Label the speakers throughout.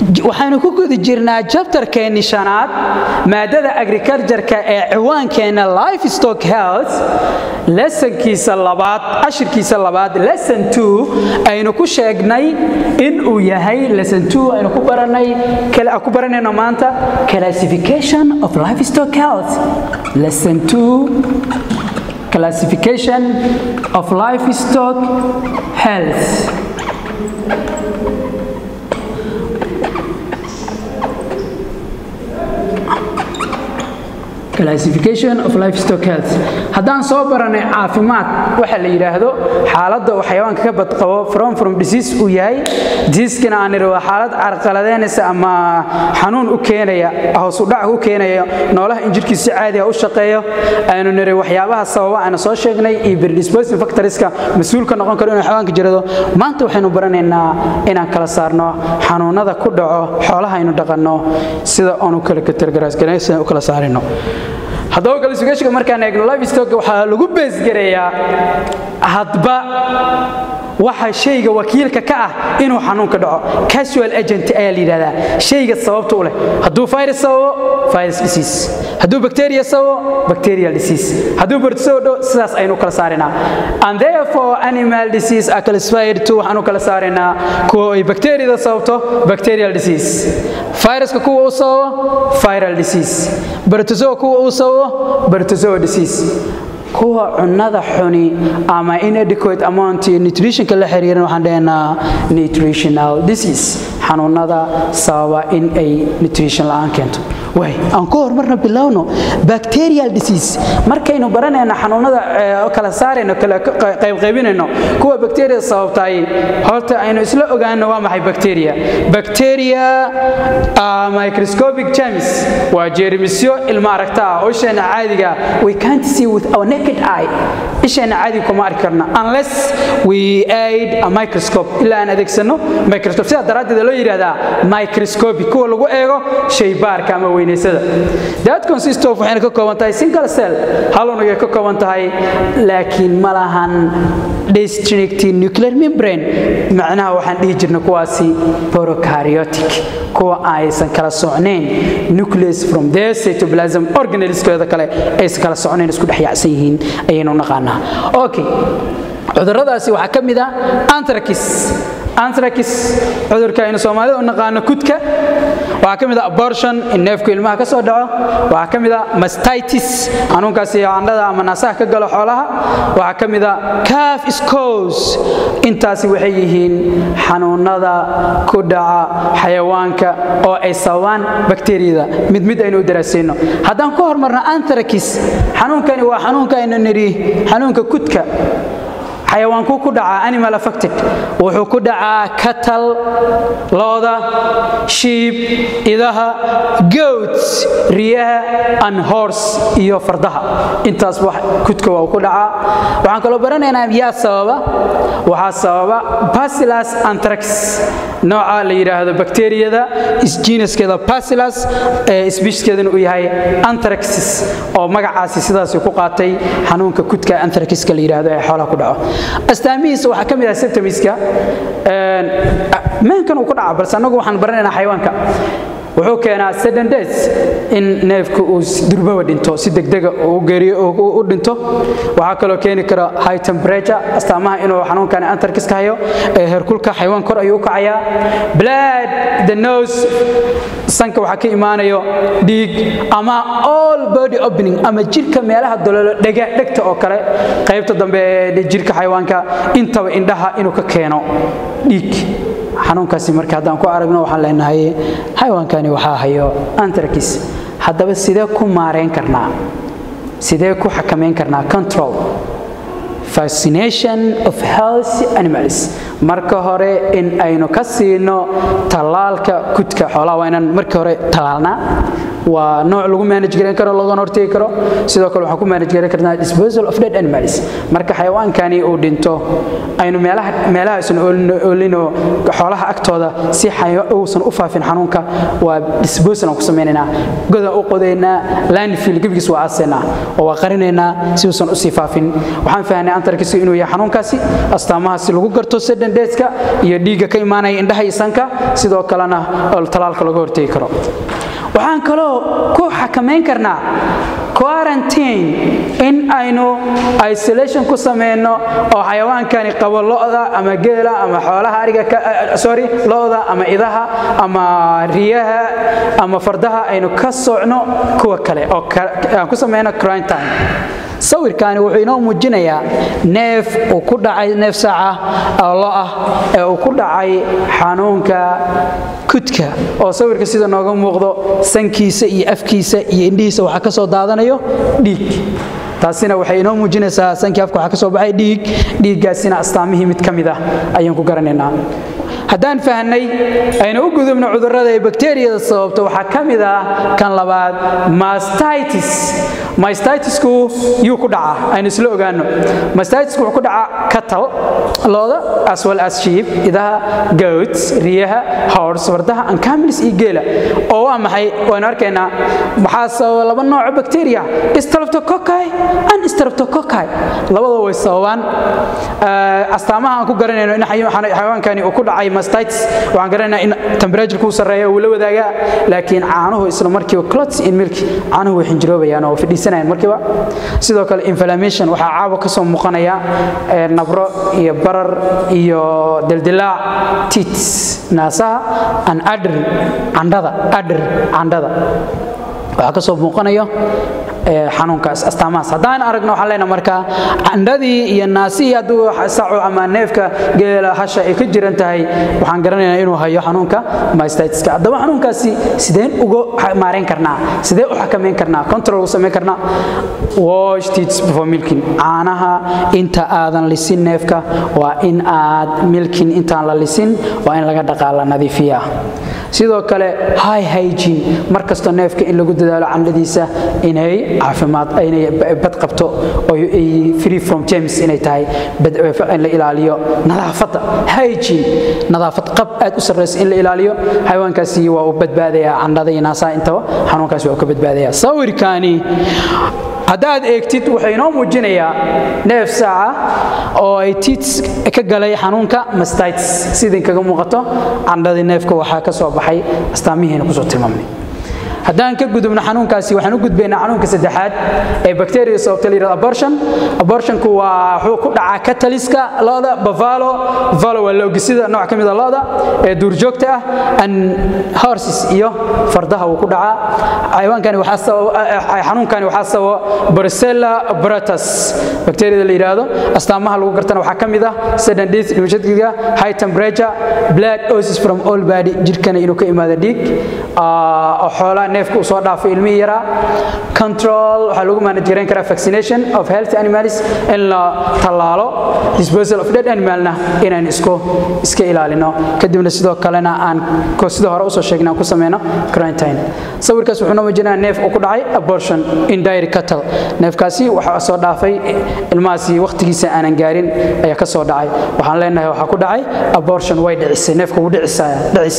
Speaker 1: waxaynu ku guda jirnaa jabtarkeenni shanaad maadada agricultureka ee ciwaankeenna life stock health lesonkiisa labaad cashirkiisa labaad lesson two aynu ku sheegnay in uu yahay lesson two aynu ku baranay ku baranayno maanta classification of life stock health lesson two classification of livestock health classification of livestock health haddaan soo baranay caafimaad waxa la yidhaahdo xaaladda uu xayawaanka ka badqabo from from disease uu yahay diseaskana aan nidhi waa xaalad carqaladeynaysa ama xanuun u keenaya hoos u dhac u keenaya noolaha in jirkiisa si caadiga u shaqeeyo aynu nidhi waxyaabaha sababa aynu soo sheegnay iyo predisposing factorieska mas-uulka noqon karo inuu xayawaanka jirado maanta waxaynu baranaynaa inaan kala saarno xanuunada ku dhaco xoolaha aynu dhaqanno sida aanu kala katargaraasgaraysan u kala saarino haddaba classificationka markaan eegno livestock waxaa lagu beesgareeyaa hadba waxa shayga wakiilka ka ah inuu xanuunka dhaco casual agent ayaa la yidhahdaa shayga sababta u leh hadduu virus sababo virus disease hadduu bacteria sababo bacterial disease hadduu protozoa dho sidaas aynu kala saarinaa and therefore animal disease are classified to waxaanu kala saarinaa kuwa ay bacteriada sababto bacterial disease viruska kuwa uu sababo viral disease protozoa kuwa uu sababo protozoa disease kuwa cunnada xuni ama inadequate amount iyo nutritionka la xiriiran waxaan dhahaynaa nutritional disease xanuunada sababa in ay nutrition la'aan keento way aan ku horumarna bilowno bacterial disease markaynu baranayno xanuunada kala saarayno kala qaybqaybinayno kuwa bacteria sababtay horta aynu isla ogaano waa maxay bacteria bacteria microscopic germs waa jeermisyo ilma aragta ah oo isheena caadiga we can't see with our naked eye isheena caadiga kuma arki karna unless we aid a microscope ilaa aan adeegsano microscope sidaa daraaddeed loo yidhahdaa microscopic kuwa lagu eego shaybaarka ama weynaysada that consist of waxayna ka kooban tahay single cell hal unugay ka kooban tahay laakiin ma lahan district nuclear membrane macnaha waxaan dhihi jirna kuwaasi prokaryotic kuwa aysan kala socnayn nucleus from their cytoplasm organelskooda kale aysan kala socnayn isku dhex yaacsan yihiin ayaynu naqaanaa okay cuduradaasi waxaa ka mid ah anthracis anthracis cudurka aynu soomaalida u naqaano kudka waxaa ka mid ah abortion in neefku ilmaha ka soo dhaco waxaa ka mid ah mastitis xanuunkaasi candhada ama naasaha ka galo xoolaha waxaa ka mid ah calf scos intaasi waxay yihiin xanuunada ku dhaca xayawaanka oo ay sababaan bakteriyada mid mid aynu u daraasayno haddaan ku hormarno anthracis xanuunkani waa xanuunka aynu nidhi xanuunka kudka xayawaankuu ku dhacaa animal affected wuxuu ku dhacaa katal looda shiib idaha goats riyaha and horse iyo fardaha intaas kudka waa ku dhacaa waxaan kaloo baranaynaa yaa sababa waxaa sababa bacillus anthrax nooca la yidhaahdo bakteriyada isjiinaskeeda bacillus ee sbiishkeedana uu yahay anthraxis oo magacaasi sidaasi ku qaatay xanuunka kudka anthraxiska la yidhaahdo ee xoolaha ku dhaco astaamihiisa waxaa ka mid ah septamiska meenkan uu ku dhaca balse annagu waxaan baranaynaa xayawaanka wuxuu keenaa sudden death in neefku uu durbaba dhinto si degdega uu geeriyo u dhinto waxaa kaloo keeni kara high temperature astaamaha inuu xanuunkani antarkiska hayo ee heerkulka xayawaan kor ayuu u kacayaa blood the nose sanka waxaa ka imaanayo dhiig ama all body opening ama jirka meelaha doloolo dhega dhegta oo kale qaybta dambe ee jirka xayawaanka intaba indhaha inuu ka keeno dhiig xanuunkaasi marka haddaan ku aragno waxaan leenahay xayawaankani waxaa hayo antracis haddaba sidee ku maarayn karnaa sidee ku xakamayn karnaa control vaccination of health animals marka hore in aynu ka siino tallaalka kudka xoolaha waa inaan markii hore tallaalnaa waa nooc lagu manage garan karo lagana hortegi karo sidoo kale waxaan ku manage garan karnaa disposal of dead animals marka xayawaankani uu dhinto aynu meelaha meelaha aysan oolino xoolaha agtooda si uusan u faafin xanuunka waa disposal aan ku sameynaynaa godaan u qodaynaa landfill gebigiis waa aasaynaa oo waa qarinaynaa si uusan usii faafin waxaan fahnay santarkiisu inuu yahay xanuunkaasi astaamahaasi lagu garto sedendheska iyo dhiigga ka imaanaya indhaha iyo sanka sidoo kalena talaalka laga hortegi karo waxaan kaloo ku xakamayn karnaa quarantine in aynu isolation ku sameyno oo xayawaankani qabo lo'da ama geela ama xoolaha ariga sorry lo'da ama idaha ama riyaha ama fardaha aynu ka socno kuwa kale oo aan ku sameyno quarantine sawirkaani wuxuu inoo muujinayaa neef uu ku dhacay neef saaca oo lo ah ee uu ku dhacay xanuunka kudka oo sawirka sida nooga muuqdo sankiisa iyo afkiisa iyo indhihiisa waxaa ka soo daadanayo dhiig taasina waxay inoo muujinaysaa sankii afka waxaa ka soo baxay dhiig dhiiggaasina astaamihii mid ka mid ah ayaan ku garanaynaa haddaan fahnay aynu u gudubno cudurrada ee bakteriyada sababta waxaa ka mid ah kan labaad mastitis mastitisku yuu ku dhacaa aynu isla ogaano mastitisku wuxuu ku dhacaa katal looda as well as sheep idaha goats riyaha horse fardaha ancamilis iyo geela oo waa maxay waynu arkaynaa waxaa sababa laba nooco bakteriya streptococci and streptococci labadoo way sababaan astaamaha aan ku garanayno in xayawaankani uu ku dhacay mastitis waxaan garanaynaa in temperatureka uu sarreeya uu la wadaagaa laakiin caanuhu isla markiiba clots in milk caanuhu way xinjiroobayaan oo fadhiisanayaan markiiba sidoo kale inflammation waxaa caawa ka soo muuqanaya nabro iyo barar iyo dildilaac tits naasaha an adr candhada adr candhada waxaa ka soo muuqanayo xanuunkaas astaamahaas haddaan aragno waxaan leenaha markaa candhadii iyo naasihii hadduu saco ama neefka geela hasha ay ka jiran tahay waxaan garanaynaa inuu hayo xanuunka mystitiska haddaba xanuunkaasi sideen uga maarayn karnaa sidee u xakamayn karnaa control u samayn karnaa wash teats before milking caanaha inta aadan lisin neefka waa in aad milkin intaan la lisin waa in laga dhaqaa la nadiifiyaa sidoo kale high hygiene mar kastoo neefka in lagu dadaalo candhadiisa inay caafimaad inay bad qabto oo ay free from germs inay tahay in la ilaaliyo nadaafadda hygiene nadaafad qab aad u sarreysa in la ilaaliyo xayawaankaasi waa uu badbaadayaa candhada iyo naasaha intaba xanuunkaasi waa uu ka badbaadayaa sawirkaani haddaad eegtid wuxuu inoo muujinayaa neef saaca oo ay tiits ka galay xanuunka mastitis sidin kaga muuqato candhadii neefka waxaa ka soo baxay astaamihiina kusoo tilmaamnay haddaan ka gudubno xanuunkaasi waxaan u gudbaynaa xanuunka saddexaad ee bacteria sababta la yidhahdo abortion abortionku waa wuxuu ku dhacaa kataliska lo'da bavalo bavalo waa loogisida nooc ka mid a lo'da ee duurjoogta ah and horses iyo fardaha wuu ku dhacaa xayawaankani waxaa sababa xanuunkani waxaa sababa Brucella abratus bacteriada la yidhaahdo astaamaha lagu gartana waxaa ka mid ah sudden death dhimashadkiga high temperature blood osis from all body jirkana inuu ka imaado dhiig oo xoolaha neefka uu soo dhaafo ilmihii yaraa control waxaa lagu manajerayn karaa vaccination of healthy animals in la tallaalo disposal of dead animalna inaan isku iska ilaalino kadibna sidoo kalena aan sida hore usoo sheegnay aan ku sameyno quarantine sawirkaas wuxuu noo muujinayaa neef uu ku dhacay abortion in dairy cattle neefkaasi waxaa soo dhaafay ilmahaasi waqtigiisa aanan gaarin ayaa ka soo dhacay waxaan leenahay waxaa ku dhacay abortion way dhicisay neefka wuu dhicisaya dhicis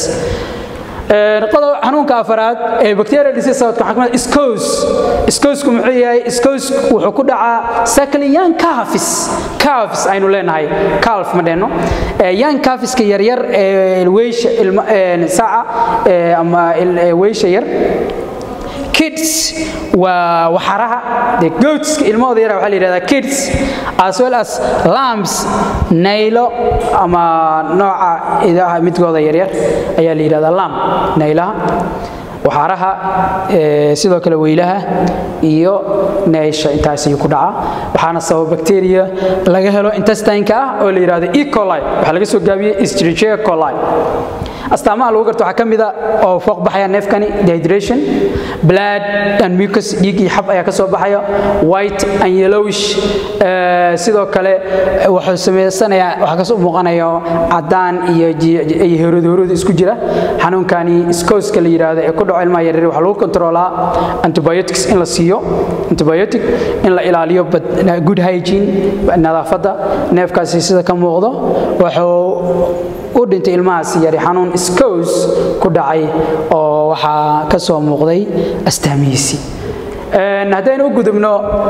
Speaker 1: xanuunka afaraad ee bacteria disease sababta xakmada scos scosku muxuu yahay scos wuxuu ku dhacaa sakli young calves calves aynu leenahay calf ma dheeno young calveska yaryar ee weysha ilma saca ama weysha yar kids waa waxaraha de goatska ilmahooda yara waxaa la yidhahdaa kids as well as lambs naylo ama nooca idaha midkooda yaryar ayaa la yidhahdaa lamb naylaha waxaaraha sidoo kale weylaha iyo neysha intaas ayuu ku dhacaa waxaana sababa bacteria laga helo intestineka ah oo la yidhahdo e coli waxaa laga soo gaabiyey escherichia coli astaamaha lagu garto waxaa ka mid a oo fooq baxaya neefkani dehydration blood and mucus dhiig iyo xab ayaa ka soo baxaya white and yellowish sidoo kale wuxuu samaysanayaa waxaa kasoo muuqanaya cadaan iyo iyo horood horood isku jira xanuunkani scoska la yidhaahdo ee ku dhaco ilmaha yaryar waxaa lagu kontroolaa antibiotics in la siiyo antibiotic in la ilaaliyo good hygiene nadaafadda neefkaasi sida ka muuqdo wuxuu u dhintay ilmahaasi yari xanuun scos ku dhacay oo waxaa ka soo muuqday astaamihiisii haddaynu u gudubno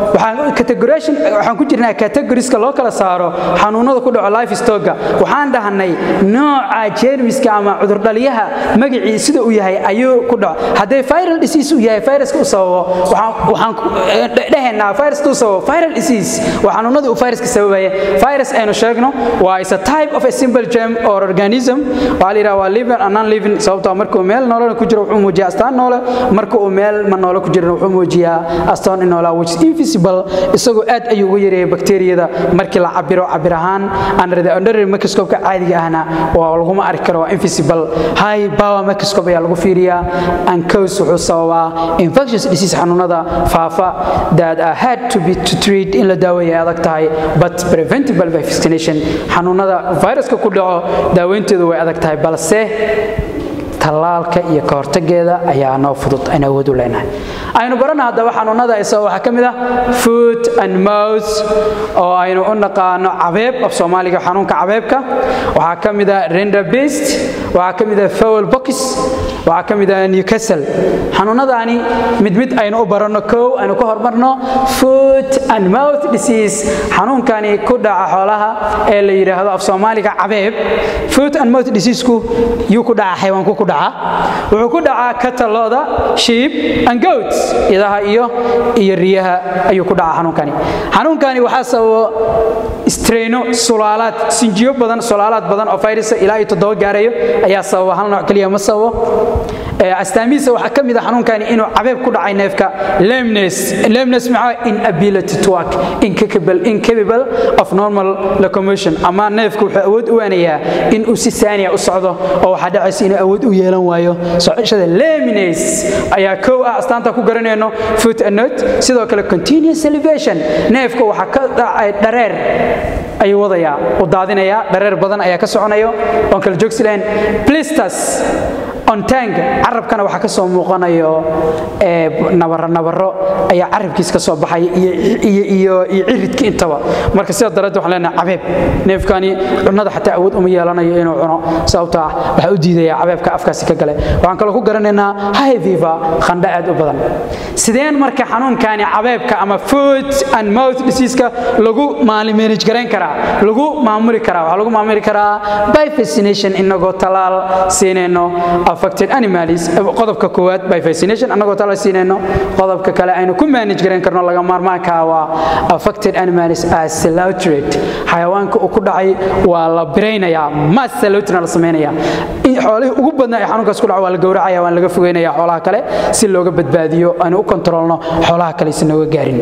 Speaker 1: waxaan ku jirnaa categoriska loo kala saaro xanuunada ku dhaco life-stoga waxaan dhahnay nooca jeermiska ama cudurdhaliyaha magacii sida uu yahay ayuu ku dhaco hadday viral disease uu yahay viruska u sababo waxaan dhehaynaa viruska u sababo viral disease waa xanuunada uu viruska sababaya virus aynu sheegno waa is a type of a simple germ or organism waxaa la yidhaha waa living and non living sababtoo markuu meel noolana ku jiro wuxuu muujiyaa astaan noole marka uu meel ma noole ku jirana wuxuu muujiyaa astaan in noolaa which is invisible isagoo aad ayuu uga yareeyay bakteeriyada markii la cabiro cabir ahaan under the ordinary microscope-ka caadiga ahna waa laguma arki karo waa invisible high power microscope ayaa lagu fiiriyaa and cause wuxuu sababaa infectious disease xanuunada faafa that are hard to be to treat in la daaweeya adag tahay but preventable by vaccination xanuunada viruska ku dhaco daaweynteedu way adag tahay balse tallaalka iyo ka hortageeda ayaa noo fudud aynu awood u leenahay aynu barana haddaba xanuunada isagoo waxaa ka mid ah foot and mouth oo aynu u naqaano cabeeb af soomaaliga xanuunka cabeebka waxaa ka mid ah renderbist waxaa ka mid ah fowl box waxaa ka mid ah newcastle xanuunadaani mid mid aynu u baranno kow aynu ka hormarno foot and mouth disease xanuunkani ku dhaca xoolaha ee la yidhaahdo af soomaaliga cabeeb foot and mouth diseaseku yuu ku dhaca xayawaanku ku dhaca wuxuu ku dhacaa katalooda sheep and goats idaha iyo iyo riyaha ayuu ku dhacaa xanuunkani xanuunkani waxaa sababo strayno sulaalaad sinjiyo badan sulaalaad badan oo virusa ilaa iyo toddoba gaarayo ayaa sababa hal nooc keliya ma sababo astaamihiisa waxaa ka mid a xanuunkani inuu cabeeb ku dhacay neefka lemnes lemnes maxaa inability to work incapable incapable of normal locomotion ama neefku wuxuu awood u waanayaa in uu si saaniya u socdo oo waxaa dhacaysa inuu awood u yeelan waayo socoshada lemines ayaa kow ah astaanta ku garanayno foot and note sidoo kale continuous salivation neefka waxaa ka dhacay dhareer ayuu wadayaa u daadinayaa dhareer badan ayaa ka soconayo oon kala joogsi lahayn blisters ontang carabkana waxaa ka soo muuqanayo nabaro nabaro ayaa carabkiis ka soo baxaya iyo ciridka intaba marka sida daraaddeed waxaan leenahay cabeeb neefkani cunnada xataa awood uma yeelanayo inuu cuno sababtoo ah waxaa u diidaya cabeebka afkaasi ka gale waxaan kaloo ku garanaynaa high fever qandho aad u badan sideen marka xanuunkani cabeebka ama foot and mouth diseaseka lagu manage garayn karaa lagu maamuli karaa waxaa lagu maamuli karaa by vaccination inagoo talaal siinayno affected animals qodobka koowaad by vaccination annagoo tala siinayno qodobka kale aynu ku manage garayn karno laga maarmaanka waa affected animals as slaughtered xayawaanka uu ku dhacay waa la biraynayaa mass slaughterna la sameynaya xoolihii ugu badnaa ee xanuunkaas ku dhaca waa la gowracaya waan laga fogeynaya xoolaha kale si looga badbaadiyo aynu u kontrolno xoolaha kale si nooga gaarin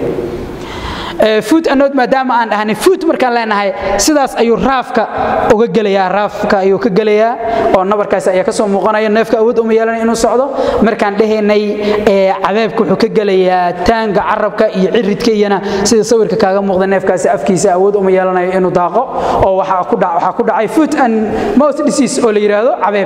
Speaker 1: food anod maadaama aan dhahnay food markaan leenahay sidaas ayuu raafka uga gelayaa raafka ayuu ka gelayaa oo nabarkaas ayaa kasoo muuqanaya neefka awood uma yeelanay inuu socdo markaan dhehaynay cabeebka wuxuu ka gelayaa taanga carabka iyo ciridka iyana sida sawirka kaaga muuqda neefkaasi afkiisa awood uma yeelanayo inuu daaqo oo waxaa ku dhacay foot and mouth disease oo la yidhaahdo cabeeb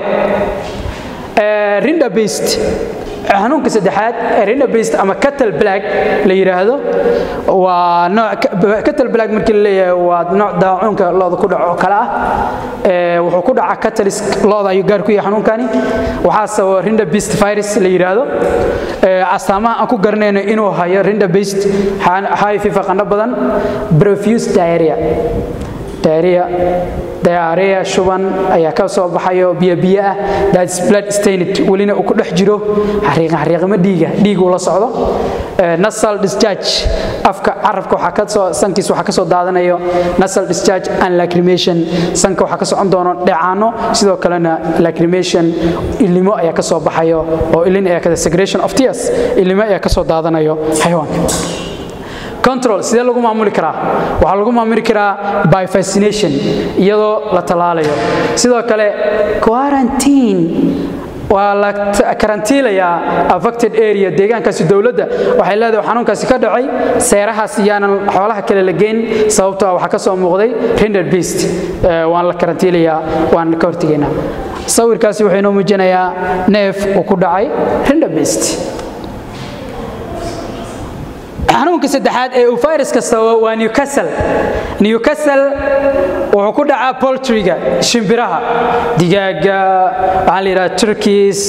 Speaker 1: rinda based xanuunka saddexaad rinabast ama cattle black la yidhaahdo waa nooc cattle black markii la leeyahay waa nooc daacuunka looda ku dhaco kale ah wuxuu ku dhaca catalyst looda ayuu gaar ku yahay xanuunkani waxaa sababa rinabast virus la yidhaahdo astaamaha aan ku garanayno inuu hayo rinabast high fifa qandho badan profuse diarrhea diarrhea diarrhea shuban ayaa ka soo baxayo biyo biyo ah that's blood stained welina uu ku dhex jiro xariiqan xariiqimo dhiiga dhiig uu la socdo nasal discharge afka carabka waxaa ka soo sankiis waxaa ka soo daadanayo nasal discharge and lacrimation sanka waxaa ka socon doono dheecaano sidoo kalena lacrimation ilimo ayaa ka soo baxayo oo ilin ayaa kada segregation of tears ilimo ayaa ka soo daadanayo xayawaanka control sidee lagu maamuli karaa waxaa lagu maamuli karaa by fascination iyadoo la tallaalayo sidoo kale quarantine waa la karantiilayaa affected area deegaankaasi dowladda waxay leedahay xanuunkaasi ka dhacay seerahaas iyaanan xoolaha kale la geyn sababtoo waxaa ka soo muuqday render beast waan la karantiilayaa waan ka hortegaynaa sawirkaasi wuxuu inoo muujinayaa neef uu ku dhacay render beast xanuunka saddexaad ee uu virus kasta waa newcastle newcastle wuxuu ku dhacaa poultryga shimbiraha digaaga waxaa la yidhaha turkeys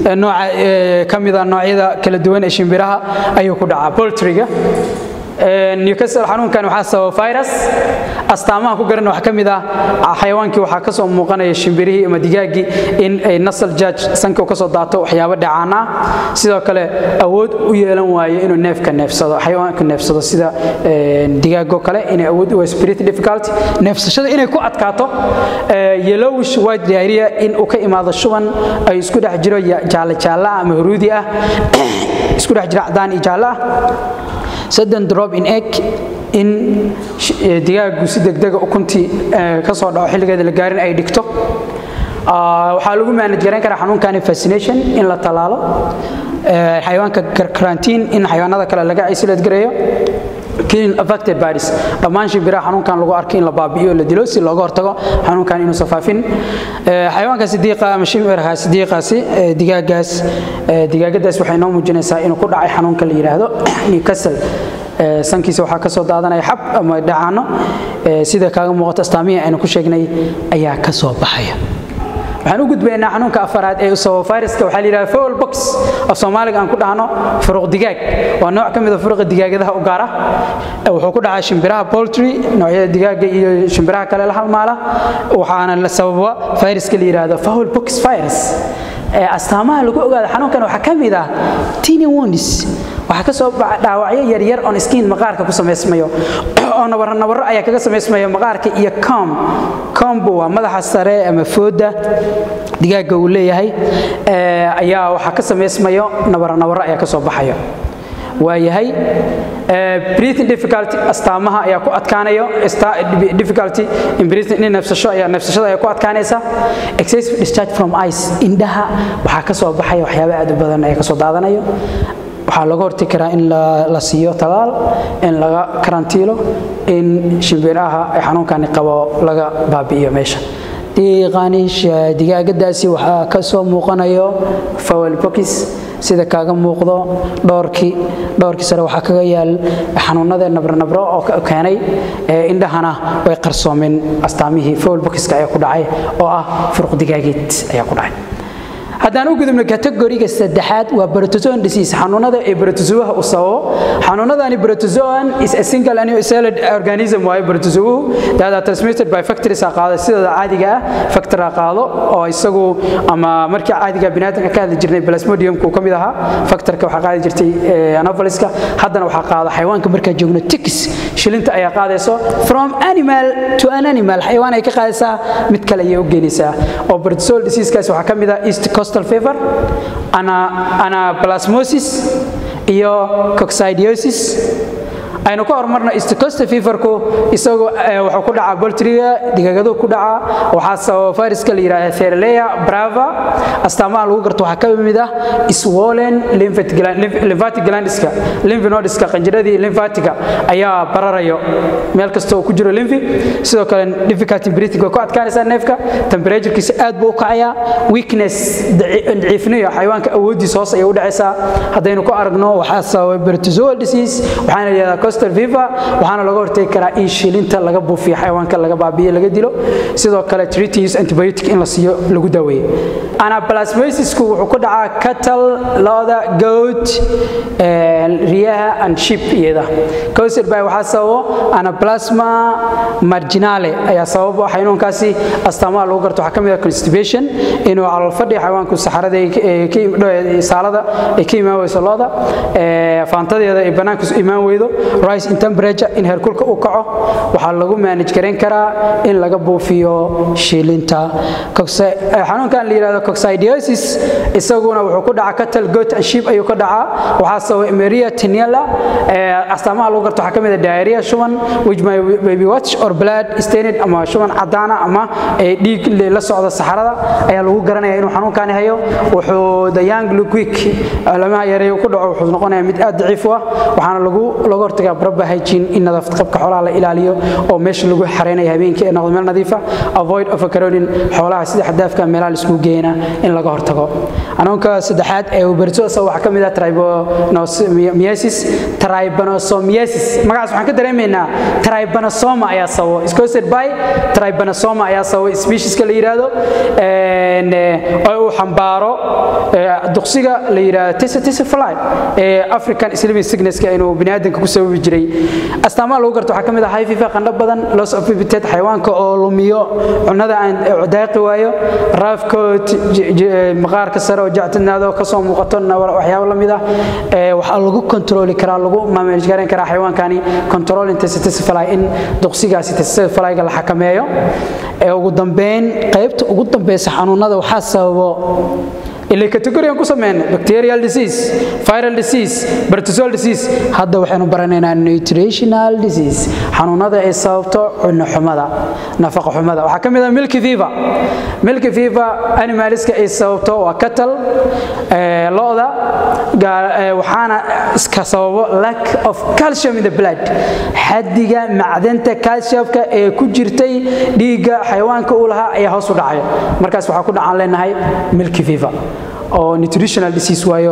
Speaker 1: nooca ka mida noocyada kala duwan ee shimbiraha ayuu ku dhacaa poultryga newcastle xanuunkan waxaa sababa virus astaamaha ku garan waxaa ka mid ah xayawaankii waxaa ka soo muuqanaya shimbirihii ama digaaggii in ay nasal judge sanka ka soo daato waxyaabo dhacaan ah sidoo kale awood u yeelan waayo inuu neefka neefsado xayawaanka neefsado sida digaagoo kale inay awood u spirit difficulty neefsashada inay ku adkaato yellowish white diarrhea in uu ka imaado shuban ay isku dhex jiro jaalle jaalle ah ama huruudi ah isku dhex jiro cadaan iyo jaalle ah sudden drop in egg in digaagu si degdega ukuntii ka soo dhaco xilligeeda la gaarin ay dhigto waxaa lagu manage garayn karaa xanuunkani fascination in la talaalo xayawaanka karantiin in xayawaanada kale laga isolate gareeyo clean affected bodies dhammaan shimbiraha xanuunkan lagu arkay in la baabi'iyo la dilo si looga hortago xanuunkan inuusan faafin xayawaanka sidiiqa ama shimbiraha sidiiqaasi digaagaas digaagadaas waxay noo muujinaysaa inuu ku dhacay xanuunka la yidhaahdo newcastle sankiisa waxaa ka soo daadanaya xab ama dhacaano sida kaaga muuqato astaamihii aynu ku sheegnay ayaa ka soo baxaya waxaan u gudbaynaa xanuunka afaraad ee usabo viruska waxaa la yidhahda fowl box af soomaaliga aan ku dhahno furuq digaag waa nooc ka mid a furuqa digaagadaha u gaara wuxuu ku dhacaa shimbiraha poultry noocyada digaaga iyo shimbiraha kale la halmaala waxaana la sababa viruska la yidhaahdo fowl box virus astaamaha lagu ogaado xanuunkan waxaa ka mid ah tiny wounds waxaa ka soo dhaawacyo yaryar on skin maqaarka ku samaysmayo oo nabaro nabaro ayaa kaga samaysmaya maqaarka iyo com combu waa madaxa sare ama fooda digaaga uu leeyahay ayaa waxaa ka samaysmayo nabaro nabaro ayaa ka soo baxayo waayahay breathing difficulty astaamaha ayaa ku adkaanayo difficulty in breathing in neefsasho ayaa neefsashada ayaa ku adkaanaysa excessive discharge from ice indhaha waxaa ka soo baxaya waxyaabo aad u badan ayaa ka soo daadanayo waxaa laga hortegi karaa in la siiyo talaal in laga karantiilo in shimbiraha ay xanuunkani qabo laga baabi'iyo meesha diiqaaniisha digaagadaasi waxaa ka soo muuqanayo fowl box sida kaaga muuqdo dhowrkii dhowrkii sare waxaa kaga yaal xanuunada nabronabro oo keenay indhahana way qarsoomeen astaamihii fowl boxka ayaa ku dhacay oo ah furuq digaageed ayaa ku dhacay haddaan u gudubno kategoriga saddexaad waa protozoan disease xanuunada ee protozoaha u sababo xanuunadani protozoan is a single annucelled organism waayo protozoahu that are transmitted by factories a qaado sidooda caadiga ah factor a qaado oo isagu ama markii caadiga biniaadamka ka hadli jirnay plasmodiumka uu ka mid ahaa factorka waxaa qaadi jirtay anopheles-ka haddana waxaa qaada xayawaanka markaa joogno ticks shilinta ayaa qaadayso from animal to an animal xayawaan ay ka qaadaysaa mid kale ayay u geenaysaa oo protozoal diseasekaas waxaa ka mid ah east coast coastal fever anaplasmosis iyo coccidiosis aynu ka horumarno east coast feverku isagu wuxuu ku dhacaa boltriga digaagadu ku dhacaa waxaa sababa viruska la yidhahda theraleya brava astaamaha lagu garto waxaa ka mid ah swollen lymphatic glandiska lymphnodiska qanjiradii lymphatiga ayaa bararayo meel kasta oo ku jiro lymphi sidoo kale difficulty breathing way ku adkaanaysaa neefka temperaturekiisa aad buu u kacayaa weakness daciifniyo xayawaanka awooddiisa hoos ayay u dhacaysaa haddaynu ku aragno waxaa sababay protozoal disease waxaana la yidhahdaa coastal fever waxaana laga hortegi karaa in shilinta laga buufiyo xayawaanka laga baabiyo laga dilo sidoo kale treating use antibiotic in la siiyo lagu daweeyo anaplasmosisku wuxuu ku dhacaa cattle lo'da goat riyaha and sheep iyada coastal by waxaa sababo anaplasma marginale ayaa sababo xanuunkaasi astaamaha lagu garto waxaa ka mid ah constipation inuu calool fadhi xayawaanku saxarada saalada ay ka imaan weyso lo'da faantadeeda ay bannaanka imaan weydo rise in temperature in heerkulka uu kaco waxaa lagu manage garayn karaa in laga buufiyo shiilinta xanuunkan la yidhahdo coccidiosis isaguna wuxuu ku dhacaa cattle goat and sheep ayuu ka dhacaa waxaa sababa emeria tiniela astaamaha lagu garto waxaa ka mid ah diarrhea shuban which may be watch or blood stained ama shuban cadaana ama dhiig la socda saxarada ayaa lagu garanaya inuu xanuunkaani hayo wuxuu the young liquick lamaha yareeyo ku dhaco wuxuu noqonayaa mid aad daciif u ah waxaana lagu laga hortagaa xiga proper hygiene in nadaafad qabka xoolaha la ilaaliyo oo meesha lagu xareynayo habeenkii ay noqdo meel nadiif ah avoid overcrowding xoolaha sida xadaafka meelaha la isku geeyna in laga hortago xanuunka saddexaad ee ubertosa waxaa ka mid ah tribonosomiasis tribanosomiasis magacaas waxaan ka dareemaynaa tribanosoma ayaa sababo iscosed by tribanosoma ayaa sababo specieska la yidhaahdo oo uu xambaaro duqsiga la yidhaahdo tisifly ee african sleeping sicknesska inuu biniaadanka ku sababi jiray astaamaha lagu garto waxaa ka mid ah high fever qandho badan loss of appetite xayawaanka oo lumiyo cunada aan daaqi waayo raafkood maqaarka sare oo jactinaado kasoo muuqato waxyaabo la mid ah waxaa lagu kontrooli karaa lagu manage garan karaa xayawaankani control intensity in duqsigaasi testifyga la xakameeyo ee ugu dambeyn qaybta ugu dambeysa xanuunada waxaa sababo ilay categoriyan ku sameynay bacterial disease viral disease protozoal disease hadda waxaynu baranaynaa nutritional disease xanuunada ay sababto cunno xumada nafaqa xumada waxaa ka mid ah milky fever milky fever animaliska ay sababto waa cattle lo'da waxaana iska sababo lack of calcium in the blood xadiga macdanta calciumka ee ku jirtay dhiigga xayawaanka uu lahaa ayaa hoos u dhacay markaas waxaa ku dhacaan leenahay milky fever oo nutritional disease waayo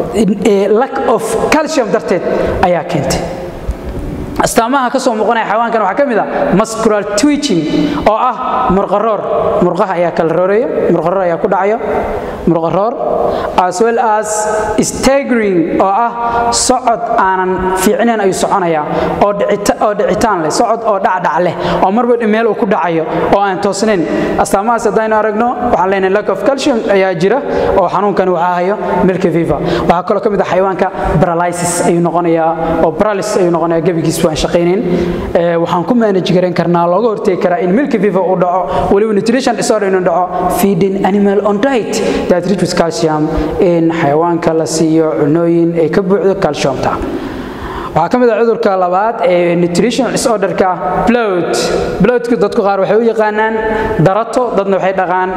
Speaker 1: lack of calcium darteed ayaa keentay astaamaha ka soo muuqanaya xayawaankan waxaa ka mid ah muscular twitching oo ah murqaroor murqaha ayaa kala rooreeya murqaroor ayaa ku dhacaya murqaroor as well as staggering oo ah socod aanan fiicnayn ayuu soconaya oo oo dhicitaan leh socod oo dhacdhac leh oo marba meel uu ku dhacayo oo aan toosnayn astaamahaas haddaynu aragno waxaan leenahay lack of calcium ayaa jira oo xanuunkan waxaa hayo milky fever waxaa kaloo ka mid ah xayawaanka paralysis ayuu noqonayaa oo paralysis ayuu noqonayaa gebigiis aan shaqaynayn waxaan ku manage garan karnaa looga hortegi karaa in milky fever uu dhaco weliba nutrition disorder inuu dhaco feeding animal on diet that rich with calcium in xayawaanka la siiyo cunooyin ay ka buuxdo calciumta waxaa ka mid ah cudurka labaad ee nutritional disorderka blood bloodku dadku qaar waxay u yaqaanaan darato dadna waxay dhaqaan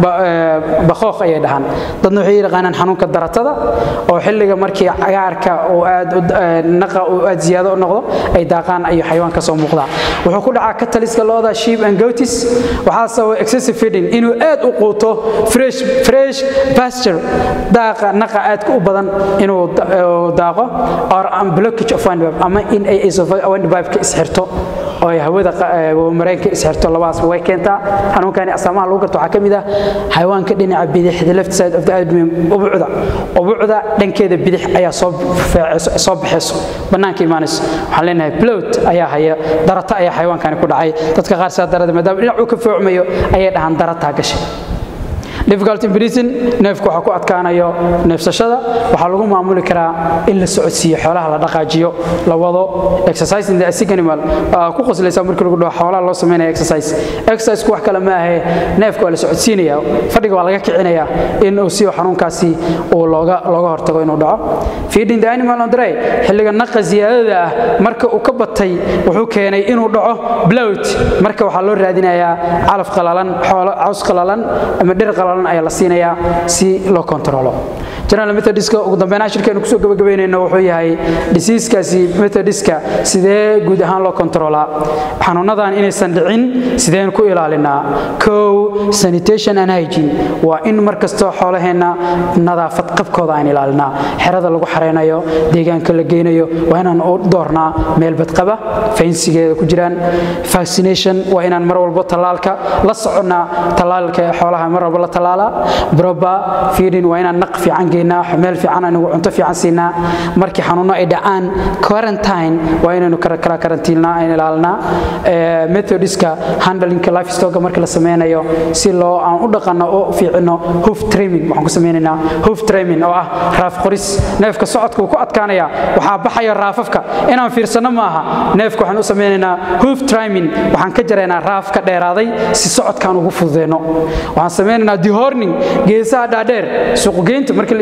Speaker 1: bakooq ayay dhahaan dadna waxay yaqaanaan xanuunka daratada oo xilliga markii cagaarka uu aad naqa uu aad ziyaado u noqdo ay daaqaan ayuu xayawaan ka soo muuqdaa wuxuu ku dhacaa kataliska looda sheep and goatis waxaa sababa excessive feeding inuu aad u quuto fresh fresh pasture daaqa naqa aadka u badan inuu daaqo or blockage of ama in ay windpipe-ka isxirto oo ay hawada mareenka isxirto labadaasba way keentaa xanuunkani astaamaha lagu garto waxaa ka mid ah xayawaanka dhinaca bidix the left side of the abdomen ubucda ubucda dhankeeda bidix ayaa soo soo baxayso bannaanka imaanayso waxaan leenahay bloat ayaa haya darata ayaa xayawaankani ku dhacay dadka qaar saa darada maadaama dhinac uu ka foocmayo ayay dhahaan darataa gashay difficulty breathing neefku waxa ku adkaanayo neefsashada waxaa lagu maamuli karaa in la socodsiiyo xoolaha la dhaqaajiyo la wado exercising the sick animal ku qoslaysa markii lagu dhaho xoolaha loo sameynaya exercise exercise wax kale ma ahe neefka waa la socodsiinaya fadhiga waa laga kicinaya in uu siyo xanuunkaasi uu looga looga hortago inuu dhaco feeding the animal on dry xilliga naqa ziyaadada ah marka uu ka batay wuxuu keenay inuu dhaco bloat marka waxaa loo raadinayaa calaf qalalan xoolo caws qalalan ama dhir qalalan ayaa la siinayaa si loo kontrolo general methodistka ugu dambeyn ashirkeenu kusoo gabagabeynayno wuxuu yahay diseaskaasi methodiska sidee guud ahaan loo kontrolaa xanuunadan inaysan dhicin sideen ku ilaalinaa kow sanitation and hygiene waa in mar kastoo xoolaheenna nadaafad qabkooda aan ilaalinaa xerada lagu xareynayo deegaanka la geynayo waa inaan u doornaa meel badqaba faynsigeeda ku jiraan vaccination waa inaan mar walbo tallaalka la soconnaa tallaalka xoolaha mar walbo la tallaalaa proper feeding waa inaan naq fiican geynaa meel fiican anigu cunto fiican siinaa markii xanuuno ay dhacaan quarantine waa inaynu kala karantiilnaa aan ilaalinaa methodiska handlingka lifestoga markii la sameynayo si loo aan u dhaqanno oo fiicino hoof training waxaan ku sameynaynaa hoof training oo ah raaf qoris neefka socodka uu ku adkaanaya waxaa baxaya raafafka inaan fiirsano maaha neefka waxaan u sameynaynaa hoof training waxaan ka jaraynaa raaf ka dheeraaday si socodkaan ugu fududeyno waxaan sameynaynaa dehorning geesaha dhaadheer suuqgeynta markii la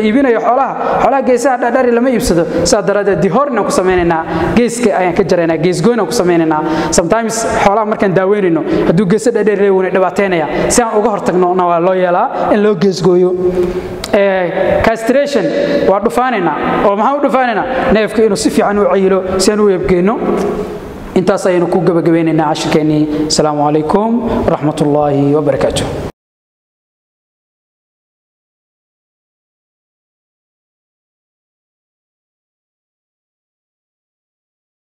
Speaker 1: iibinayo xoolaha xoolaha geesaha dhaadhari lama iibsado sidaa daraaddeed dihornaan ku samaynaynaa geeska ayaan ka jaraynaa geesgoynaan ku samaynaynaa sometimes xoolaha markaan daaweynayno hadduu geesa dhaadhari leewuna dhibaateynaya si aan uga hortagnona waa loo yeelaa in loo geesgooyo castration waa dhufaanaynaa oo maxaan u dhufaanaynaa neefka inuu si fiican u cayilo si aan u eebgeyno intaas ayaynu ku gabagabaynaynaa cashirkeennii asalaamu calaykum waraxmat ullaahi wabarakaatu